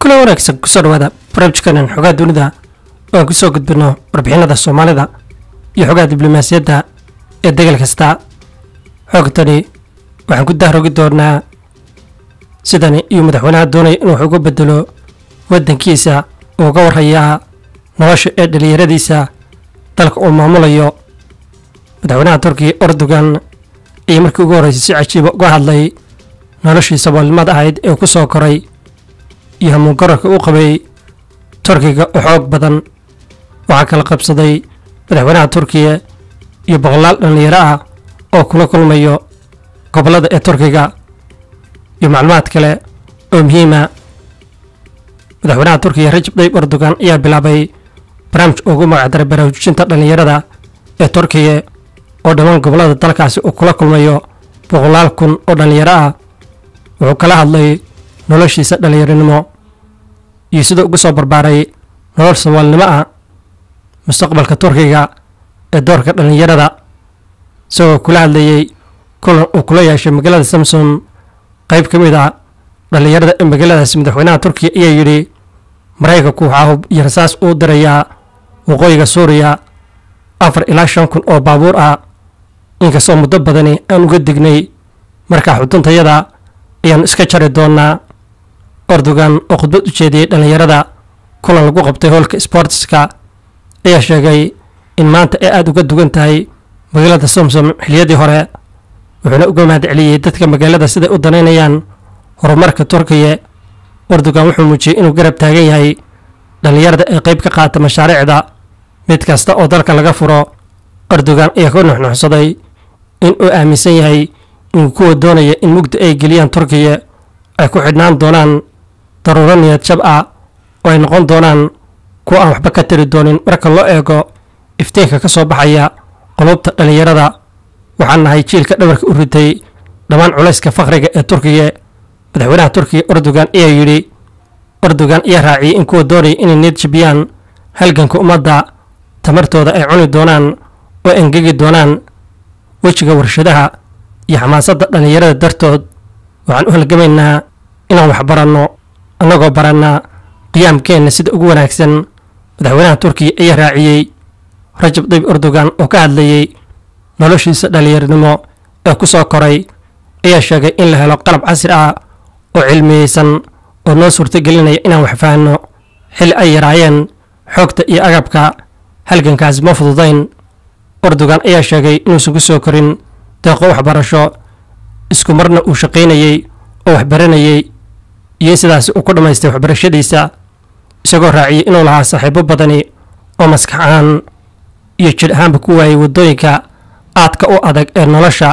kula wanaagsan kusoo dhawaada barnaamijkanan xogaa dunida oo aan kusoo gudbino warbixinada soomaalida iyo xogaha diblomaasiyadda ee degal kasta xoogtani waxaan ku dahrogi doonaa sidani iyo madaxweynaha doonaya inuu wax uga bedelo waddankiisa uu uga warhayaa nolosha ee dhalinyaradiisa dalka uu maamulayo madaxweynaha turkiya erdogan ayaa markii ugu horreysay si cajiiba uga hadlay noloshii saboolnimada ahayd ee ku soo koray iyo hamuun gararka u qabay turkiga oo xoog badan waxaa kala qabsaday madaxweynaha turkiya iyo boqolaal dhallinyaro ah oo kula kulmayo gobollada ee turkiga iyo macluumaad kale oo muhiima madaxweynaha turkiya rajab tayyib erdogan ayaa bilaabay barnaamij ugu magacdaray baraarujinta dhallinyarada ee turkiya oo dhammaan gobollada dalkaasi uu kula kulmayo boqolaal kun oo dhallinyaro ah wuxuu kala hadlay noloshiisa dhallinyaronimo iyo sida ugu soo barbaaray nolol saboolnimo ah mustaqbalka turkiga ee doorka dhallinyarada isagoo kula hadlayey kulan uu kula yeeshay magaalada samsom qayb ka mid a dhallinyarada ee magaaladaasi madaxweynaha turkiya ayaa yidhi maraykanku waxaa hub iyo rasaas uu dirayaa waqooyiga suuriya afar ilaa shan kun oo baabuur ah inkastoo muddo badani aan uga dignay markaa xuduntayada ayaanu iska jari doonaa erdogan oo khudbad u jeediyey dhallinyarada kulan lagu qabtay hoolka sbortiska ayaa sheegay in maanta ay aada uga dugan tahay magaalada somsom xiliyadii hore wuxuuna uga mahad celiyey dadka magaalada siday u danaynayaan horumarka turkiya erdogan wuxuu muujiyey inuu garab taagan yahay dhallinyarada ee qayb ka qaata mashaariicda mid kasta oo dalka laga furo erdogan ayaa ka nuxnuxsaday in uu aaminsan yahay in kuwa doonaya in mugdi ay geliyaan turkiya ay ku xidhnaan doonaan daruuro niyad jab ah oo ay noqon doonaan kuwa aan waxba ka tari doonin marka loo eego iftiinka ka soo baxaya qulubta dhallinyarada waxaan nahay jiilka dhabarka u ritay dhammaan culayska fakhriga ee turkiya madaxweynaha turkiya erdogan ayaa yidhi erdogan ayaa raaciyey in kuwa doonaya inay niyad jabiyaan halganka ummadda tamartooda ay cuni doonaan oo engegi doonaan wejiga warshadaha iyo xamaasadda dhallinyarada dartood waxaan u halgamaynaa inaan wax baranno annagoo barannaa qiyaamkeenna sida ugu wanaagsan madaxweynaha turkiya ayaa raaciyey rajab tayyib erdogan oo ka hadlayey noloshiisa dhallinyaronimo ee ku soo koray ayaa sheegay in la helo qalab casri ah oo cilmiyeysan oo noo suurtagelinaya inaan wax fahanno xilli ay yaraayeen xoogta iyo agabka halgankaasi ma fududayn erdogan ayaa sheegay inuusan ku soo korin deeqo waxbarasho isku marna uu shaqaynayey oo waxbaranayey iyo in sidaasi uu ku dhammaystay waxbarashadiisa isagoo raaciyey inuu lahaa saaxiibo badani oo maskax ahaan iyo jir ahaanba ku waayey waddooyinka aadka u adag ee nolosha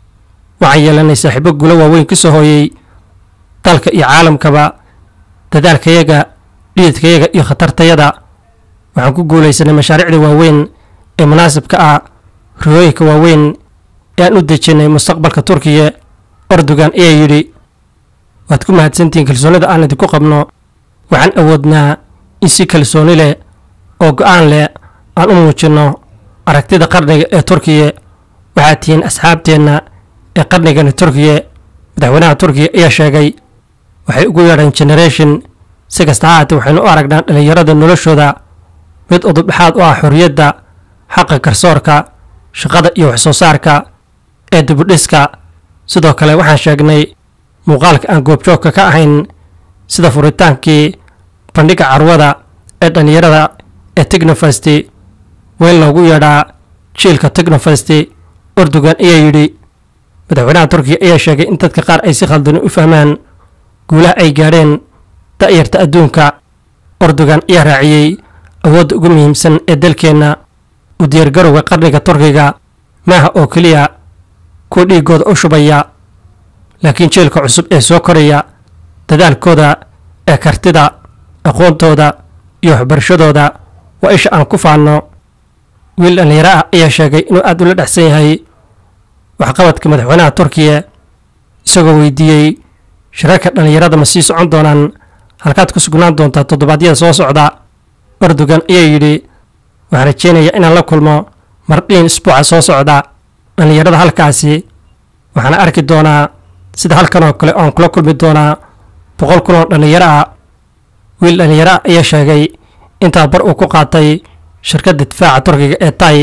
waxaan yeelanay saaxiibo gulo waaweyn ka soo hooyey dalka iyo caalamkaba dadaalkayaga dhididkayaga iyo khatartayada waxaan ku guulaysanay mashaariicda waaweyn ee munaasibka ah riyooyinka waaweyn ee aan u dejinnay mustaqbalka turkiya erdogan ayaa yidhi waad ku mahadsantihiin kalsoonida aan idinku qabno waxaan awoodnaa in si kalsooni leh oo go'aan leh aan u muujinno aragtida qarniga ee turkiya waxaad tihiin asxaabteenna ee qarnigani turkiya madaxweynaha turkiya ayaa sheegay waxay ugu yeedheen generation si kasta ha haatee waxaynu u aragnaa dhallinyarada noloshooda mid udubdhexaad u ah xorriyadda xaqa garsoorka shaqada iyo wax soo saarka ee dibudhiska sidoo kale waxaan sheegnay muuqaalka aan goobjoogka ka ahayn sida furitaankii bandhigga carwada ee dhallinyarada ee tignofasti weyn loogu yeedhaa jiilka tignofasti erdogan ayaa yidhi madaxweynaha turkiya ayaa sheegay in dadka qaar ay si khaldani u fahmaan guulaha ay gaadheen da'yarta adduunka erdogan ayaa raaciyey awoodda ugu muhiimsan ee dalkeenna u diyaargarowga qarniga turkiga maaha oo keliya kuwa dhiiggooda u shubaya laakiin jiilka cusub ee soo koraya dadaalkooda ee kartida aqoontooda iyo waxbarashadooda waa isha aan ku faanno wiil dhallinyaro ah ayaa sheegay inuu aad ula dhexsan yahay waxqabadka madaxweynaha turkiya isagoo weydiiyey shirarka dhallinyarada ma sii socon doonaan halkaad ku sugnaan doontaa toddobaadyada soo socda erdogan ayaa yidhi waxaan rajeynayaa inaan la kulmo mardhiin isbuuca soo socda dhallinyarada halkaasi waxaana arki doonaa sida halkan oo kale oan kula kulmi doonaa boqol kun oo dhallinyaro ah wiil dhallinyaro ah ayaa sheegay in tababar uu ku qaatay shirkadda difaaca turkiga ee tay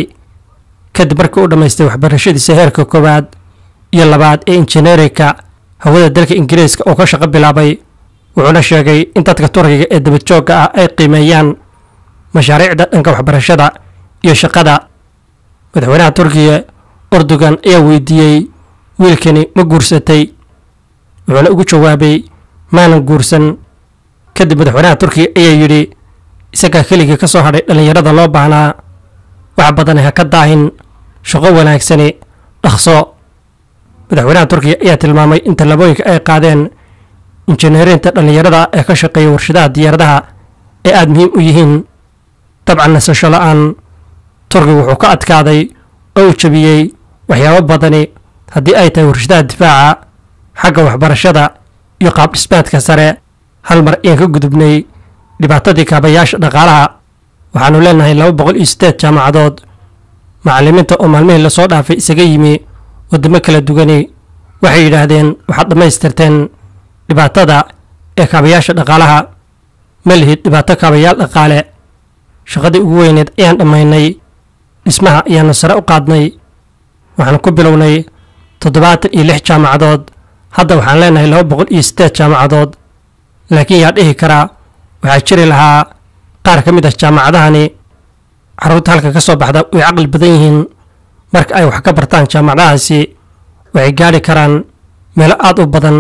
kadib markii uu dhammaystay waxbarashadiisa heerka koowaad iyo labaad ee injineerinka hawada dalka ingiriiska oo ka shaqo bilaabay wuxuuna sheegay in dadka turkiga ee dabajoogga ah ay qiimeeyaan mashaariicda dhanka waxbarashada iyo shaqada madaxweynaha turkiga urdugan ayaa weydiiyey wiilkani ma guursatay wuxuuna ugu jawaabay maanan guursan kadib madaxweynaha turkiga ayaa yidhi isagaa keligii ka soo hadhay dhallinyarada loo baahnaa wax badan ha ka daahin shaqo wanaagsani dhaqso madaxweynaha turkiga ayaa tilmaamay in tallaabooyinka ay qaadeen injineerinta dhallinyarada ee ka shaqeeya warshadaha diyaaradaha ee aada muhiim u yihiin dabcan nasasho la-aan turkiga wuxuu ka adkaaday oo uu jabiyey waxyaabo badani haddii ay tahay warshadaha difaaca xagga waxbarashada iyo qaab dhismaadka sare hal mar ayaan ka gudubnay dhibaatadii kaabayaasha dhaqaalaha waxaanu leenahay laba boqol iyo siddeed jaamacadood macallimiinta oo maalmihii lasoo dhaafay isaga yimi waddamo kala dugani waxay yidhaahdeen waxaad dhammaystirteen dhibaatada ee kaabayaasha dhaqaalaha ma lihid dhibaato kaabayaal dhaqaale shaqadii ugu weyneed ayaan dhammaynay dhismaha ayaanu sare u qaadnay waxaan ku bilownay toddobaatan iyo lix jaamacadood hadda waxaan leenahay laba boqol iyo siddeed jaamacadood laakiin yaa dhihi karaa waxaa jiri lahaa qaar ka mid ah jaamacadahani carruurta halka ka soo baxda way caqli badan yihiin marka ay wax ka bartaan jaamacadahaasi waxay gaadhi karaan meelo aad u badan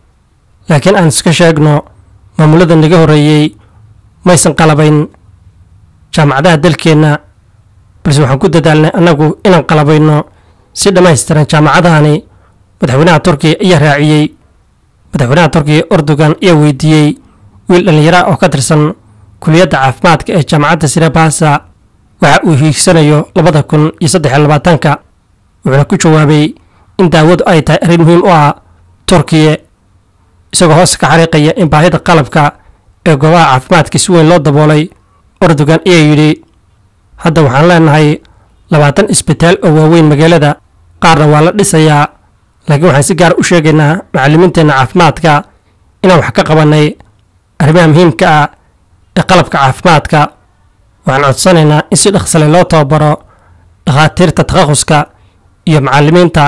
laakiin aan iska sheegno maamulada naga horreeyey maysan qalabayn jaamacadaha dalkeenna balse waxaan ku dadaalnay annagu inaan qalabayno si dhammaystiran jaamacadahani madaxweynaha turkiya ayaa raaciyey madaxweynaha turkiya erdogan ayaa weydiiyey wiil dhallinyaraha oo ka tirsan kuliyadda caafimaadka ee jaamacadda sirabasa waxa uu hiigsanayo labada kun iyo saddex iyo labaatanka wuxuuna ku jawaabay in daawadu ay tahay arrin muhiim u ah turkiya isagoo hoos ka xariiqaya in baahida qalabka ee goobaha caafimaadka si weyn loo daboolay erdogan ayaa yidhi hadda waxaan leenahay labaatan isbitaal oo waaweyn magaalada qaarna waa la dhisayaa laakiin waxaan si gaara u sheegaynaa macallimiinteenna caafimaadka inaan wax ka qabannay arrimaha muhiimka ah ee qalabka caafimaadka waxaan codsanaynaa in si dhaqsale loo tababaro dhakhaatiirta takhaquska iyo macallimiinta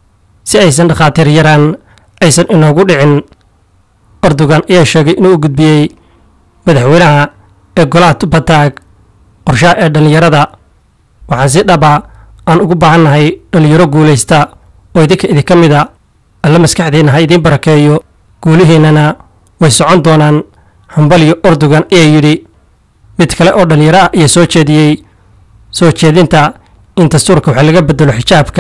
si aysan dhakhaatiir yaraan aysan inoogu dhicin erdogan ayaa sheegay inuu u gudbiyey madaxweynaha ee golaha tubataag qorshaha ee dhallinyarada waxaan si dhaba aan ugu baahannahay dhallinyaro guulaysta oo idinka idinka mida alla maskaxdeenna ha idiin barakeeyo guulihiinnana way socon doonaan hambaliyo erdogan ayaa yidhi mid kale oo dhallinyaro ah ayaa soo jeediyey soo jeedinta in dastuurka wax laga bedelo xijaabka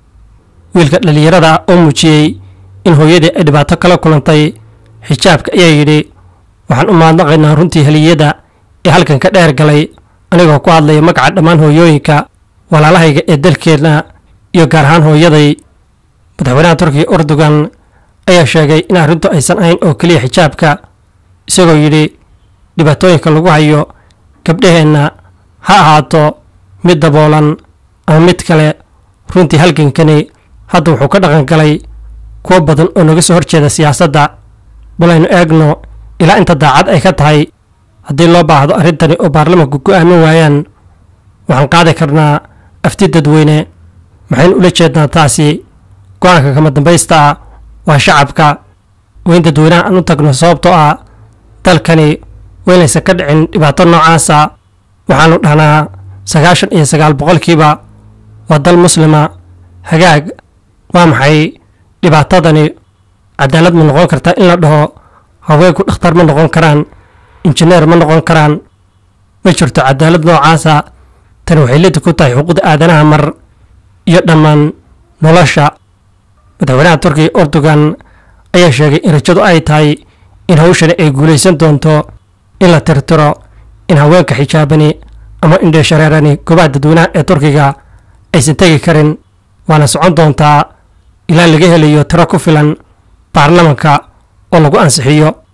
wiilka dhallinyarada ah oo muujiyey in hooyadii ay dhibaato kala kulantay xijaabka ayaa yidhi waxaan u mahadnaqaynaa runtii heliyada ee halkan ka dheer galay anigoo ku hadlaya magaca dhammaan hooyooyinka walaalahayga ee dalkeenna iyo gaar ahaan hooyaday madaxweynaha turkiga erdogan ayaa sheegay in arrintu aysan ahayn oo keliya xijaabka isagoo yidhi dhibaatooyinka lagu hayo gabdhaheenna ha ahaato mid daboolan ama mid kale runtii halgankani hadda wuxuu ka dhaqan galay kuwo badan oo naga soo horjeeda siyaasadda bal aynu eegno ilaa inta daacad ay ka tahay haddii loo baahdo arrintani oo baarlamanku go'aamin waayaan waxaan qaadi karnaa afti dadweyne maxaynu ula jeednaa taasi go-aanka kama dambaysta ah waa shacabka waa in dadweynaha aan u tagno sababtoo ah dalkani waynaysan ka dhicin dhibaato noocaasa waxaanu dhahnaa sagaashan iyo sagaal boqolkiiba waa dal muslima hagaag waa maxay dhibaatadani cadaalad ma noqon kartaa in la dhaho haweenku dhakhtar ma noqon karaan injineer ma noqon karaan ma jirto cadaalad noocaasa tani waxay lidi ku tahay xuquuqda aadanaha mar iyo dhammaan nolosha madaxweynaha turkiga erdogan ayaa sheegay in rajadu ay tahay in hawshani ay guulaysan doonto in la tirtiro in haweenka xijaabani ama indheeshareerani goobaha dadweynaha ee turkiga aysan tegi karin waana socon doontaa ilaa laga helayo tiro ku filan baarlamanka oo lagu ansixiyo